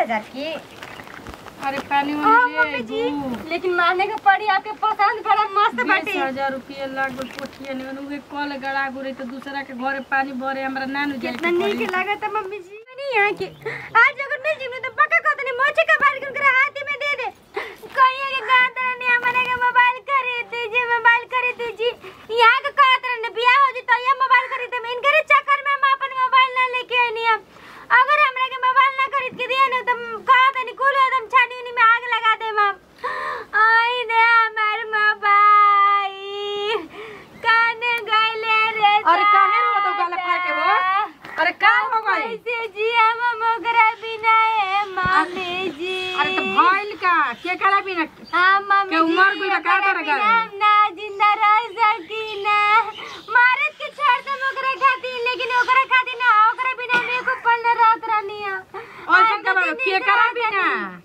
हजार की अरे पानी हाँ, वानी ले मम्मी जी दू। लेकिन माने के पड़ी आपके पसंद बड़ा मस्त बीस बाटे हजार रुपया लाग पोठिया ने उहे कल गड़ा गुरे तो दूसरा के घरे पानी भरे हमरा नानु जाए कितना नीक लागत है मम्मी जी नहीं यहाँ के आज अगर मिल जिमे तो पक्का कहते नहीं मोचे का बाल कर हाथ में दे दे कहिए के कहते नहीं हमारे के मोबाइल खरीद दीजिए मोबाइल खरीद दीजिए यहाँ के कहते नहीं ब्याह हो जी तो ये मोबाइल खरीद दे इनके चक्कर में हम अपन मोबाइल ना लेके आई नहीं हम अगर हमरा के मोबाइल ना खरीद के दिया ना तो कहते नहीं कुल एकदम छानी उनी में आग लगा दे हम आई ने हमार मोबाइल काने गइले रे अरे काहे रो तो गाला फाड़ के वो? अरे का हो गई कैसे जी हम मोगरा बिना है मम्मी जी अरे तो भइल का के करा बिना हाँ मम्मी के उमर जी, गुल का ओकरा करे बिना गए? हम ना जिंदा रह सकी ना मारत के छोड़ दे ओकरा खातिर लेकिन ओकरा खातिर ना ओकरा बिना हम एको पल न रहत रहनी है और का बाबा के करा बिना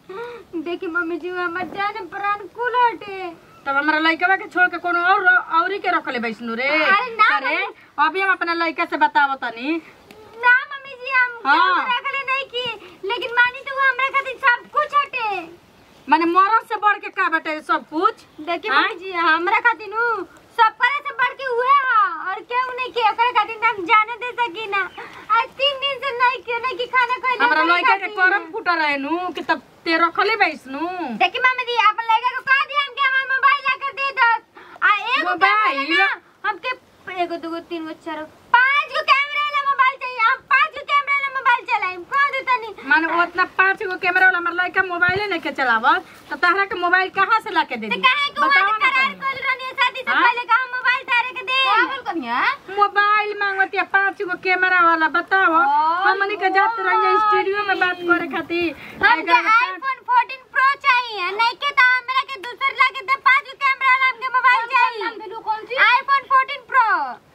देखी मम्मी जी हमर जान प्राण कुल हटे तब हमरा लइकवा के छोड़ के कोनो और औरी के रखले बैसनु रे अरे ना, अरे अभी हम अपना लइका से बतावो तनी ना मम्मी जी हम हाँ। हाँ। रखले नहीं की लेकिन मानी तो वो हमरा खातिर सब कुछ हटे माने मरद से बढ़ के का बाटे सब कुछ देखिए हाँ? मम्मी जी हमरा खातिर नु सब करे से बढ़ के उहे हा और केहू नहीं के ओकरा खातिर ना हम जाने दे सकी ना आज तीन दिन से नहीं के नहीं की खाना खइले हमरा ओकरा लइका के खातिर। करम फुटा रहे नु कि तब ते रखले बैसनु देखिए मम्मी जी अपन लड़का को कह दिया हमके हमारा मोबाइल ला कर दे दस आ एगो मोबाइल? कैमरा ना हमके एगो दूगो तीन गो चार गो पांच गो कैमरा वाला मोबाइल चाहिए हम पांच गो कैमरा वाला मोबाइल चलाएं कह दे तनी माने उतना पांच गो कैमरा वाला हमर लइका मोबाइले नहीं के चलावत तो तहरा के मोबाइल कहाँ से लाके दे तो दी काहे को बताओ वहां ना करार तनी। कर रहनी है शादी से हाँ? पहले का हम मोबाइल तारे के दे पागल कनिया मोबाइल मांगत या पांच गो कैमरा वाला बताओ ओय हमनी के जात रहिए स्टूडियो में बात करे खातिर हमके एकरा के पाँच- आईफोन 14 प्रो चाहिए नहीं के तो हमरा के दूसर ला के दे पांच गो कैमरा वाला हमके मोबाइल चाहिए आईफोन 14 प्रो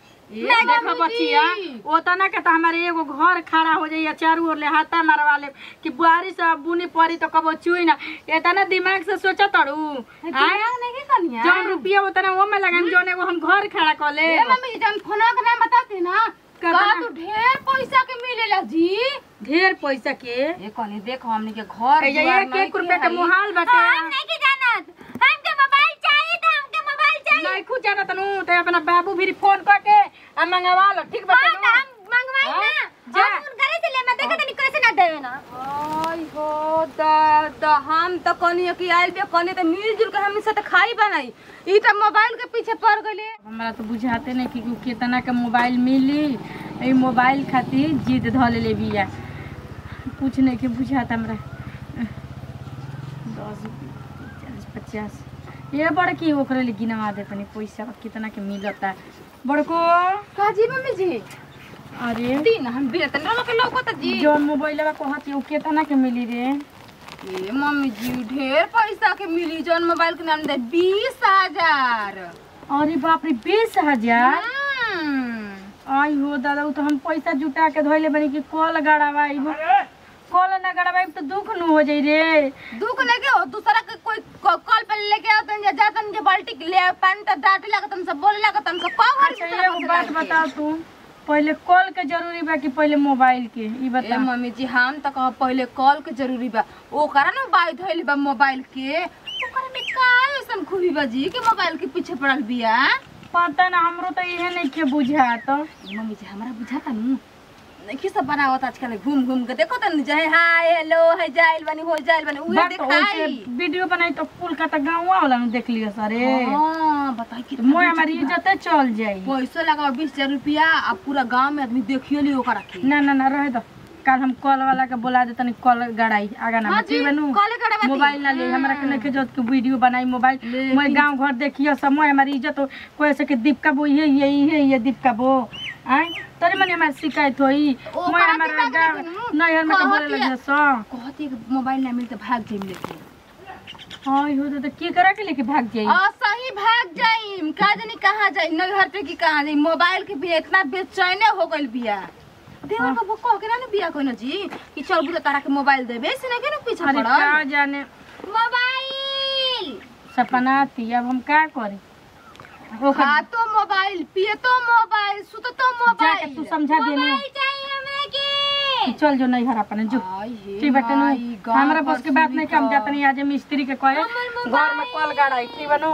ये देखो बचिया ओतना के तो हमारे एगो घर खड़ा हो जाइए चारू ओर ले हाथा मारवा ले कि बुआरी से बुनी पड़ी तो कबो चुई ना इतना दिमाग से सोचा तड़ू आय? नहीं कनिया जौन रुपया उतना वो में लगाम जौन एगो हम घर खड़ा कर ले मम्मी जन फोनवा का नाम बताती ना का का नाम? तू ढेर पैसा के मिलेला जी ढेर पैसा के ये कनी देखो हमनी के घर ए, ये एक एक रुपया के मुहाल बाटे हम नहीं के जानत हमके मोबाइल चाहिए था हमके मोबाइल चाहिए नहीं खुद जाना तनु तो अपना बाबू भी फोन करके आ मंगवा लो ठीक बाटे हाँ, नु? तो हम मंगवाई हाँ, ना जा। हम उनकरे से ले मैं देखा तनी कैसे ना देवे ना आई हो द द हम तो कनी कि आइल बे कनी तो मिलजुल के हमनी साथ खाई बनाई ई तो मोबाइल के पीछे पड़ गइले हमरा तो बुझाते नहीं कि कितना के मोबाइल मिली ई मोबाइल खातिर जिद ध ले बिया कुछ नहीं के बुझाता हमरा दस चालीस पचास ये बड़की ओकरे लिए गिनवा दे तनी पैसा कितना के मिलता बड़को काजी मम्मी जी अरे दिन हम बिना तनी लोग के लौकत जी जौन मोबाइलवा कहत उ कितना के मिली रे ए मम्मी जी ढेर पैसा के मिली जौन मोबाइल के नाम दे बीस हजार अरे बाप रे बीस हजार हम्म। आई हो दादा उ तो हम पैसा जुटा के धोइले बनी कि कल गड़ावाई कल ना गड़ावाई तो दुख न हो जाई रे दुख लेके हो दूसरा के कोई क- कॉल पे लेके आतन जा जातन के बाल्टी ले पानी त डाटे लागतन सब बोले लागतन सब पावर अच्छा एगो बात बताओ तू पहले कॉल के जरूरी बा कि पहले मोबाइल के ई ए बता मम्मी जी हम त कह पहले कॉल के जरूरी बा ओकरा ना बाई धइल बा मोबाइल के ओकरा में का ऐसन खूबी बा जी कि मोबाइल के पीछे पड़ल बिया पता ना हमरो तो इहे नहीं के बुझात मम्मी जी हमरा बुझाता नु नहीं सब बनावत आजकल घूम घूम के देखो तन जे हाय हेलो है जाइल बनी हो जाइल बनी उहे बात ओइसे देखाई वीडियो बनाई तो कोलकाता गाँव वाला में देख लियो सरे हां बताई कि मोय हमारी इज्जत चल जाई पैसो लगा बीस हजार रुपया आ पूरा गांव में आदमी देखियो ली ओकरा के ना ना ना रहे दो कल हम कॉल वाला के बोला दे तनी कॉल गड़ाई आगा ना हाँ बची जी, बनू कॉल गड़ावा दी। मोबाइल ना ले हमरा के नहीं जरूरत के वीडियो बनाई मोबाइल लेकिन- मैं गांव घर देखियो सब मैं हमारी इज्जत हो कोई से के दीपका बो ये ये ये ये दीपका बो आय तोरे मने हमारी शिकायत होई ओ, मैं कहाँ हमारा दिमाग गांव लगे नु? नहीं हर में कहत बोले या। लगे सो कहती कि मोबाइल ना मिलते भाग जाइम लेके हां हो तो की करा के लेके भाग जाई आ सही भाग जाइम का जानी कहाँ जाई नगर पे की कहाँ जाई मोबाइल के भी इतना बेचैने हो गइल बिया देवर बाबू कह के ना न बिया कोई जी कि चल बुझे तारा के मोबाइल देबे से ना के न पीछे अरे पड़ल का जाने मोबाइल सपना थी अब हम का करें ओकर खा तो मोबाइल पिए तो मोबाइल सुत तो मोबाइल जाके तू समझा देने। मोबाइल चाहिए हमें के के चल जो नहीं घर अपने जो ठीक बाटे नु हमरा बस के बात नहीं कम जात नहीं आज मिस्त्री के कहे घर में कल गाड़ा ठीक बनू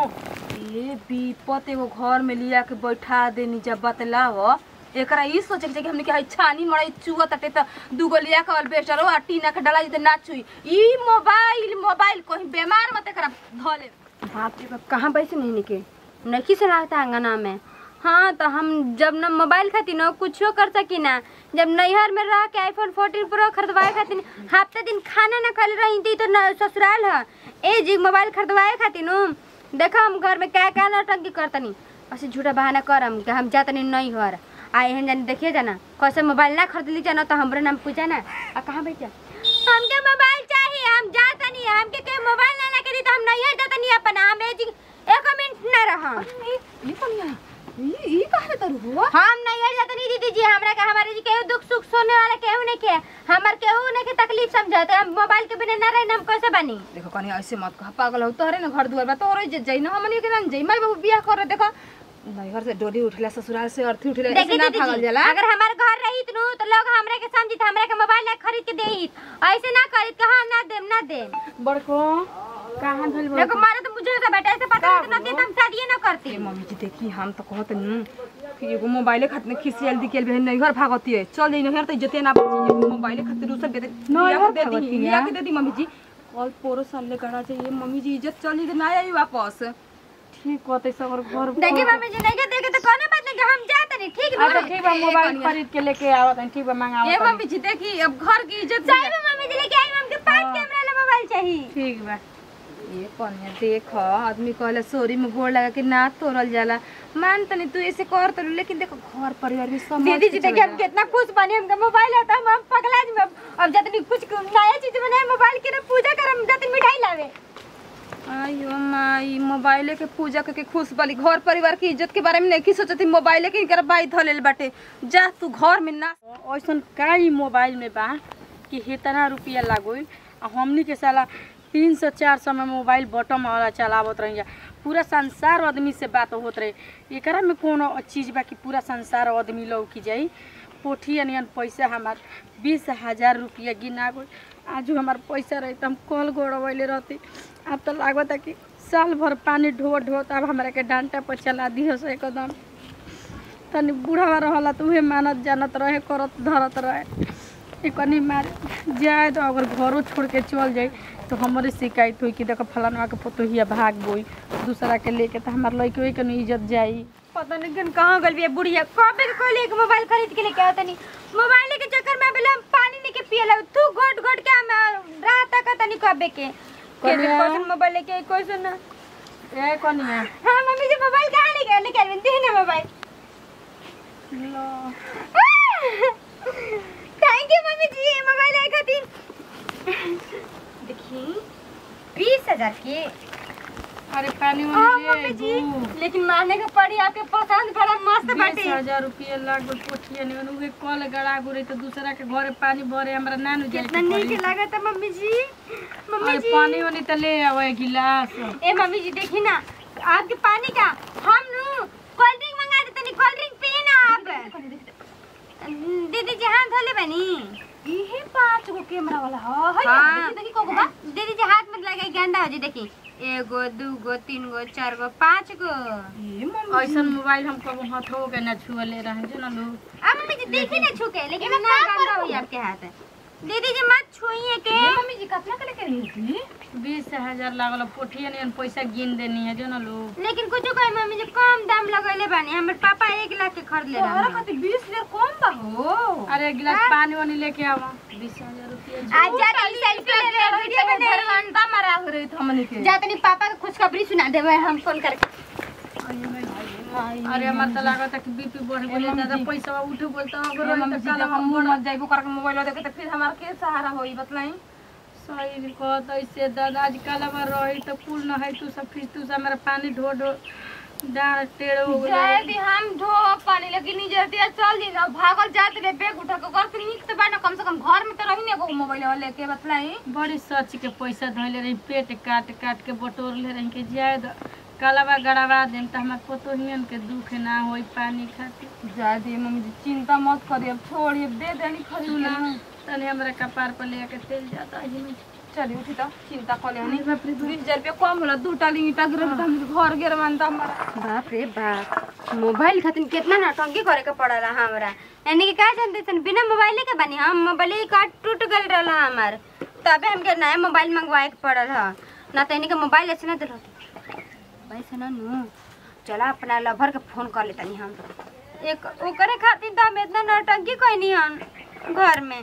ए विपत एगो घर में लिया के बैठा देनी जब बतलाव एकरा ई सोचे के चाही कि हमने के हई छानी मड़ई चुआ तटे त दूगो लिया के अल्बेस्टर आ टीना के डला जते ना छुई ई मोबाइल मोबाइल कहीं बीमार मत एकरा धले बाप रे बाप कहाँ बैसे नहीं के नहीं से लागता अंगना में हाँ तो हम जब न मोबाइल खातिर न कुछो कर सकी ना जब नैहर में रह के आईफोन 14 प्रो खरीदवाए खातिर हफ्ते दिन खाना न खा रही थी तो न ससुराल है ए जी मोबाइल खरीदवाए खातिर नु देखा हम घर में क्या क्या नौटंकी करतनी ऐसे झूठा बहाना करम कि हम जातनी नैहर आ एहन जानी देखिए जाना कैसे मोबाइल ना खरीद ली जाना तो हमरे नाम पूछा ना आ कहाँ बैठा हमके मोबाइल चाहिए हम जातनी हमके के मोबाइल ना लेके दी तो हम नैहर जातनी अपन हम ए जी एक मिनट ना रहम ई कनिया ई ई काहे तरू हुआ हम नहीं हट जाते नहीं दीदी जी हमरा का हमारे जी केहू दुख सुख सोने वाला केहू नहीं के हमर केहू नहीं के तकलीफ समझाते हम मोबाइल के बिना ना रहे हम कैसे बनी देखो कनिया ऐसे मत कह पागल हो तोहरे ना घर दुआर बा तोहरे जे जई ना हमनी के ना जई माई बाबू बियाह करे देखो नैहर से डोरी उठला ससुराल से अर्थी उठला ऐसे देखी ना दीदी भागल जी जाला अगर हमारे घर रही नु तो लोग हमरा के समझित हमरा के मोबाइल ना खरीद के देहित ऐसे ना करित कहा ना देम ना देम बड़को कहाँ धइल बड़को देखो मारे तो मुझे तो बेटा ऐसे पता नहीं तो ना देत हम शादी ना करती ए मम्मी जी देखी हम तो कहत नु कि एगो मोबाइले खातिर खिसियल दिकेल बहन नैहर भागती है चल जई नैहर त जते ना बची एगो मोबाइले खातिर दूसर दे दे नैहर दे दी भागती लिया है? के दे दी मम्मी जी कल पोरो साल ले गड़ा चाहिए मम्मी जी इज्जत चल जी ना आई वापस ठीक कहते सगर घर देखी मम्मी जी नहीं के देखे तो कोनो बात नहीं कि हम जाते नहीं ठीक अच्छा ना ठीक बा मोबाइल खरीद के लेके आवत हैं ठीक बा ए मंगावत हैं। मम्मी जी देखी अब घर की इज्जत सही में मम्मी जी लेके आई हमके पांच कैमरा वाला मोबाइल चाहिए ठीक बा ये कन्या देख आदमी कहला सोरी में गोड़ लगा के ना तोड़ल जाला मान तनी तू ऐसे कर तो लेकिन देखो घर परिवार में सब दीदी जी देखिए हम कितना खुश बने हमका मोबाइल है तो हम हम पगला जी में अब जतनी कुछ नया चीज बनाए मोबाइल के ना पूजा करम जतनी मिठाई लावे आयो माई मोबाइले के पूजा करके खुश बाली घर परिवार की इज्जत के बारे में नहीं सोचती मोबाइले के इनकर बाई धलेल बाटे जा तू घर में ना ऐसन का ई मोबाइल में बा कि इतना रुपया लागोई आ हमनी के साला तीन सौ चार सौ में मोबाइल बटम वाला चलावत रही जा पूरा संसार आदमी से बात होत रहे एकरा में कोनो चीज बा कि पूरा संसार आदमी लौकी जाई पोठी अनियन पैसा हमार बीस हजार रुपया गिना गई आजू हमार पैसा रही तो हम कल गोड़वैले रहती अब तो लागत है कि साल भर पानी ढो ढो अब हमरा के डांटा पर चला दियो से एकदम तनी बूढ़ा रहला तो उहे मानत जानत रहे करत धरत रहे एकनी मार जाए तो अगर घरों छोड़ के चल जाए तो हमारे शिकायत हुई कि देखो फलानवा के पोतोहिया भाग गई दूसरा के लेके तो हमार लड़के वही के न इज्जत जाई पता नहीं किन कहाँ गल बिया बुढ़िया कबे के कोई एक मोबाइल खरीद के लेके आवत नहीं मोबाइल के चक्कर में बेला हम पानी नहीं के पियला तू घोट घोट के हम रात तक तनी कबे के के कनिया। कौन मोबाइल लेके आई कोई सुन ए कनिया हां मम्मी जी मोबाइल कहां लेके लेके आई दे ना मोबाइल थैंक यू मम्मी जी ये मोबाइल आई खातिर देखी बीस हजार के अरे पानी ओ वाली मम्मी ले जी बू। लेकिन मारने का पड़ी आपके पसंद बड़ा मस्त बीस बाटे हजार रुपया लाग पोठिया नहीं उहे कल गड़ा गुरे तो दूसरा के घरे पानी भरे हमरा नानू जाए कितना नीक लागत है मम्मी जी मम्मी अरे जी पानी वाली तो ले आवे गिलास ए मम्मी जी देखी ना आपके पानी का हम नु कोल्ड ड्रिंक मंगा देते नहीं कोल्ड ड्रिंक पिए ना आप दीदी जी हाथ धोले बनी इहे पांच गो कैमरा वाला ह है हाँ। देखी देखी कोगो बा दीदी जी हाथ में लगे गंदा हो जी देखी एगो दूगो तीन गो चार गो पाँच गो ए मम्मी ऐसन मोबाइल हम कबो हाथों के ना छुअले रहे जो ना लोग अब मम्मी जी देखी ना छुके लेकिन ना गंदा हुई आपके हाथ दीदी जी मत छुइए के ए मम्मी जी कितना के लेके रही थी बीस हजार लागल पोठिया नहीं पैसा गिन देनी है जो ना लोग लेकिन कुछ कहे मम्मी जी कम दाम लगैले बानी हमर पापा एक लाख के खरीद ले तोहरा रहा खातिर 20 हजार कम बा हो अरे एक गिलास पानी वानी लेके आवा बीस हजार रुपया आज जा तनी सेल्फी ले रहे वीडियो बने घरवांटा मारा हो रही थी हमनी के जा तनी पापा के खुशखबरी सुना देवे हम फोन करके अरे हमार तो लागत है कि बीपी बढ़ गई ज्यादा पैसा उठ बोल तो अगर अरे मम्मी तो जी काला जब हम मुंह मत जाइबो करके मोबाइल देखे तो फिर हमार के सहारा होई बतलाई सही कहत ऐसे दादा आज काला बार रही तो कुल न है तू सब फिर तू से हमारा पानी ढो ढो डाँड टेढ़ हो जाए गई दी हम धो पानी लेकिन नहीं जल्दी चल दी ना भागल जात रे बैग उठा के घर से निक तो बाना कम से कम घर में तो रही ने को मोबाइल वाले के बतलाई बड़ी सच के पैसा धैले रही पेट काट काट के बटोर ले रही के जाए द कालाबा गड़ावा देम तो हमार पोतोहियन के दुख ना होई पानी खातिर जा दी मम्मी जी चिंता मत करी अब छोड़ी अब दे देनी खरीद सुना के तने हमरा कपार पर लेके तेल जाता है में चली उठी तो चिंता कर लेनी बीस हजार रुपया कम होला दू टाली ईटा गिरल त हम घर गिर मानता हमारा बाप रे बाप मोबाइल खातिर कितना नौटंकी करे के पड़ला हमरा यानी कि का जानते सन बिना मोबाइल के बनी हम मोबाइल कार्ड टूट गल रहला हमार तबे हमके नया मोबाइल मंगवाए के पड़ल ह ना तो इन्हीं के मोबाइल ऐसे ना दिलो वैसे ना नू चला अपना लवर के फोन कर लेतनी हम एक ओकरे खातिर तो हम इतना नौटंकी कोई नहीं हम घर में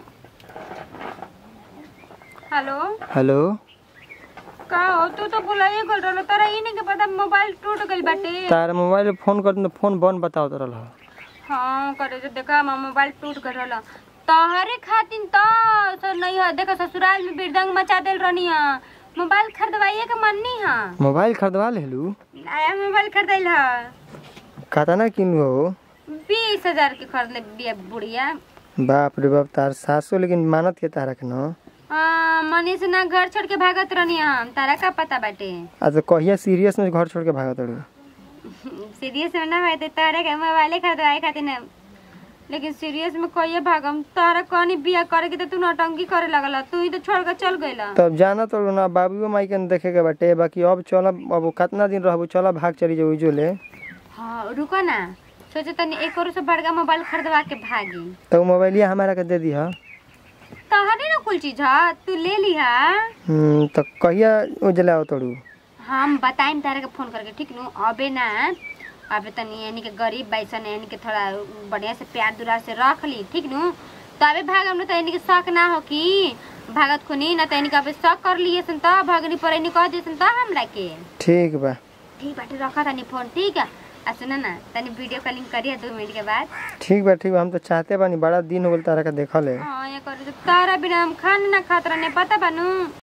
हेलो हेलो का हो तू तो बुलाइए गल रहलो तोरा ई नहीं के पता मोबाइल टूट गइल बाटे तार मोबाइल फोन कर तो फोन बंद बताओ तो रहा हाँ करे जो देखा हमार मोबाइल टूट गइल रहल तोहरे खातिर तो सर नहीं है देखा ससुराल में बिरदंग मचा देल रहनी है मोबाइल खरीदवाइए के मननी है मोबाइल खरीदवा लेलू नया मोबाइल खरीदैल है कहता ना किन हो बीस हजार के खरीद ले बिया बुढ़िया बाप रे बाप तार सासो लेकिन मानत के तारा के न हाँ, मनी से ना घर छोड़ के भागत रहनी हम तारा का पता बाटे आज कहिया सीरियस में घर छोड़ के भागत तड़ू सीरियस में ना भाई तारा के मोबाइल खरीदवाए खातिर ना लेकिन सीरियस में कहिए भागम तारा कौनी बिया करे के तो तू नौटंकी करे लगल तू ही तो छोड़ के चल गइला तब जाना तो ना बाबू माई के न देखे के बाटे बाकी अब चल अब कितना दिन रहबू चल भाग चली जाऊ जो ले हाँ रुको ना सोचे तनी एक और से बड़का मोबाइल खरीदवा के भागी तो मोबाइलिया हमारा के दे दी हा तहरे ना कुल चीज है तू ले लिहा हम्म, तो कहिया उजला हो तड़ू हम बताइम तारे के फोन करके ठीक नु अबे ना अबे तनी यानी के गरीब बैसन यानी के थोड़ा बढ़िया से प्यार दुरार से रख ली ठीक नु तो अबे भागम न तो यानी के शक ना हो कि भागत खुनी ना तो यानी के अबे शक कर लिए सन तो भगनी पर यानी कह देसन तो हमरा के ठीक बा ठीक बाटे रखा तनी फोन ठीक है आ सुना ना तनी वीडियो कॉलिंग करिए दो मिनट के बाद ठीक बा ठीक बा हम तो चाहते बानी बड़ा दिन हो गल तारा के देखल है हाँ ये कर तारा बिना हम खाना ना खात रहने पता बानू